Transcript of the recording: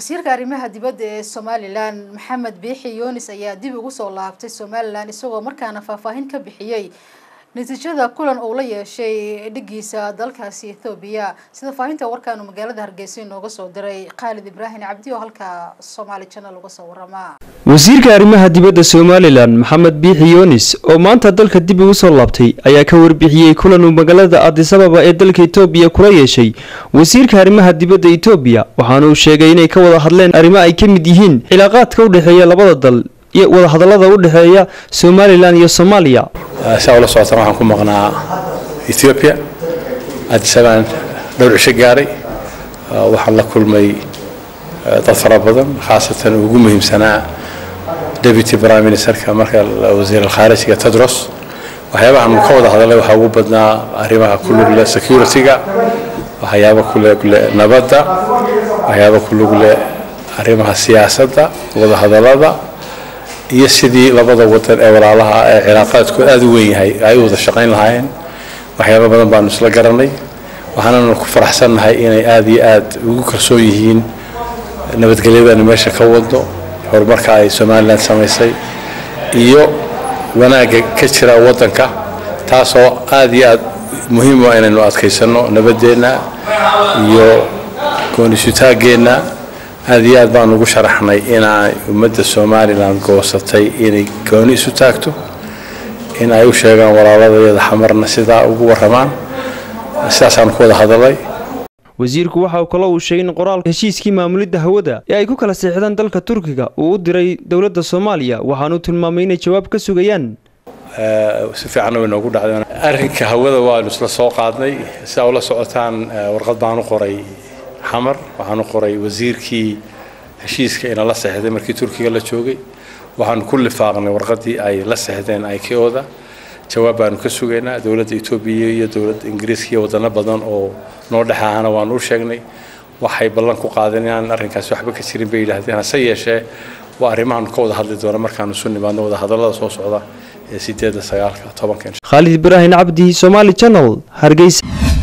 wasiirka arrimaha dibadda ee somalilan maxamed biixi yunis ayaa dib ugu soo laabtay somalilan isagoo markaana faahfaahin ka bixiyey natiijada kulan uu la yeeshay dhigiisa dalkaasi ethoobiya sida faahinta warkaanu magaalada hargeysa inooga soo diray khaalid ibraahim cabdi oo halka somaali channel uga soo warama wasiirka arrimaha dibadda somalilan maxamed biixi yunis oo maanta dalka dib ugu soo laabtay ayaa ka warbixiyey kulan uu magaalada adisababa ee dalka etoobiya kula yeeshay wasiirka arrimaha dibadda etoobiya waxaana uu sheegay inay ka wada hadleen arrimo ay ka mid yihiin cilaaqaadka u dhexeeya labada dal iyo wadahadallada u dhexeeya somalilan iyo soomaaliya saa ula socotaan waxaan ku maqnaa ethiopia adisabaan dhowr cisho gaaray waxaan la kulmay dad fara badan khaasatan ugu muhiimsanaa deputy prime ministerka marka wasiir alkhaarijiga tedros waxyaabahan ka wada hadalay waxaa ugu badnaa arrimaha ku lug leh security-ga waxyaaba ku lug leh nabadda waxyaaba ku lug leh arrimaha siyaasadda wada hadallada iyo sidii labada wadan ee walaalaha ee cilaaqaadkooda aada u weyn yahay ay u wada shaqayn lahaayeen waxyaaba badan baanu isla garanay waxaananu ku faraxsannahay inay aada iyo aada ugu kalsoon yihiin nabadgelyadanu meesha ka wadno horumarka ay somalilan samaysay iyo wanaagga ka jira waddanka taasoo aada iyo aada muhiim u inaynu adkaysanno nabaddeenna iyo goonisutaaggeenna aada iyo aad baan ugu sharaxnay inay ummadda somalilan goosatay inay gooni isu taagto in ay u sheegaan walaaladayada xamarna sidaa ugu warramaan sidaasaan ku wada hadalay wasiirku waxa uu kale uu sheegay in qoraalka heshiiskii maamulidda hawada ee ay ku kala seexdaan dalka turkiga uu u diray dowladda soomaaliya waxaanuu tilmaamay inay jawaab ka sugayaan si fiicanna way noogu dhacdeen arrinka hawada waanu isla soo qaadnay sidaa ula socotaan warqad baan u qoray xamar waxaanu qoray wasiirkii heshiiska ina la seexday markii turkiga la joogay waxaanu ku lifaaqnay warqadii ay la seexdeen iko-da jawaab baanu ka sugaynaa dowladda etoobiya iyo dowladda ingiriiska iyo wadano badan oo noo dhexaahana waanu u sheegnay waxay ballan ku qaadeen inaan arrinkaasi waxba ka jirin bay yidhaahdeen hase yeeshee waa arrimahaanu ka wada hadli doona markaanu isu nimaadno wada hadallada soo socda ee sideedda sagaalka tobanka khaalid ibraahim cabdi somaali channel hargeysa